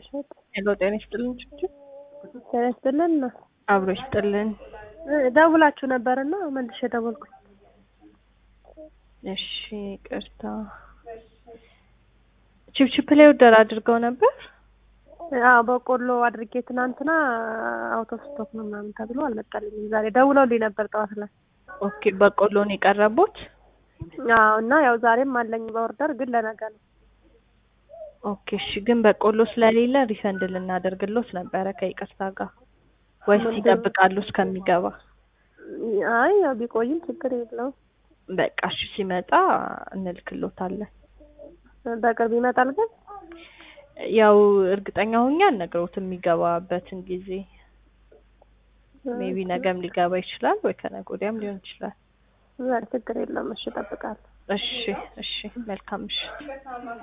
እሸት ሄሎ ጤና ይስጥልን ችግር ጤና ይስጥልን። አብሮ ይስጥልን። ደውላችሁ ነበርና መልሼ ደወልኩኝ። እሺ ቅርታ ቺፕቺፕ ላይ ኦርደር አድርገው ነበር። አዎ በቆሎ አድርጌ ትናንትና አውቶ ስቶክ ነው ምናምን ተብሎ አልመጣልኝም። ዛሬ ደውለውልኝ ነበር ጠዋት ላይ። ኦኬ በቆሎን የቀረቡት አዎ እና ያው ዛሬም አለኝ በኦርደር ግን ለነገ ነው። ኦኬ እሺ። ግን በቆሎ ስለሌለ ሪፈንድ ልናደርግሎት ነበረ ከይቅርታ ጋር ወይስ ምንድን- ይጠብቃሉ እስከሚገባ? አይ ያው ቢቆይም ችግር የለውም። በቃ እሺ ሲመጣ እንልክሎታለን። በቅርብ ይመጣል ግን ያው እርግጠኛ ሆኜ አልነግረውትም የሚገባበትን ጊዜ ሜቢ ነገም ሊገባ ይችላል ወይ ከነገ ወዲያም ሊሆን ይችላል። ዛሬ ችግር የለውም። እሺ እጠብቃለሁ። እሺ እሺ መልካም ምሽት።